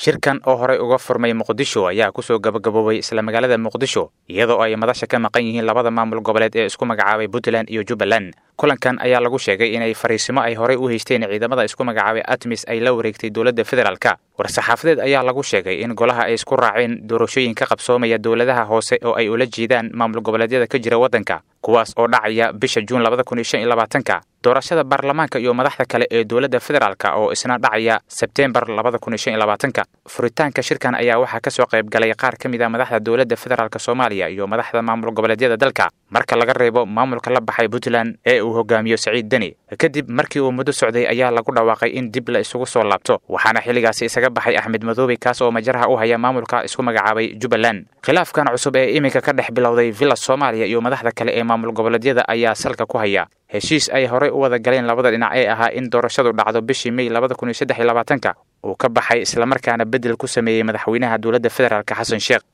shirkan oo horey uga furmay muqdisho ayaa kusoo gabagaboobay isla magaalada muqdisho iyadoo ay madasha ka maqan yihiin labada maamul goboleed ee isku magacaabay puntland iyo jubbaland kulankan ayaa lagu sheegay inay fariisimo ay horey u haysteen ciidamada isku magacaabay atmis ay la wareegtay dowladda federaalka war-saxaafadeed ayaa lagu sheegay in golaha ay isku raaceen doorashooyin ka qabsoomaya dowladaha hoose oo ay ula jeedaan maamul goboleedyada ka jira waddanka kuwaas oo dhacaya bisha juun labada kun iyo shan iyo labaatanka doorashada baarlamaanka iyo madaxda kale ee dowladda federaalka oo isna dhacaya sebteembar labada kun iyo shan iyo labaatanka furitaanka shirkan ayaa waxaa ka soo qayb galay qaar ka mid a madaxda dowladda federaalk soomaaliya iyo madaxda maamul goboleedyada dalka marka laga reebo maamulka la baxay puntland ee uu hogaamiyo saciid deni kadib markii uu muddo socday ayaa lagu dhawaaqay in dib la isugu soo laabto waxaana xilligaasi isaga baxay axmed madoobe kaas oo majaraha u haya maamulka isku magacaabay jubbaland khilaafkan cusub ee iminka ka dhex bilowday villa soomaaliya iyo madaxda kale ee maamul goboleedyada ayaa salka ku haya heshiis ay horey u wada galeen labada dhinac ee ahaa in doorashadu dhacdo bishii mey labada kun iyo saddex iyo labaatanka uu ka baxay islamarkaana beddel ku sameeyey madaxweynaha dowladda federaalk xasan sheekh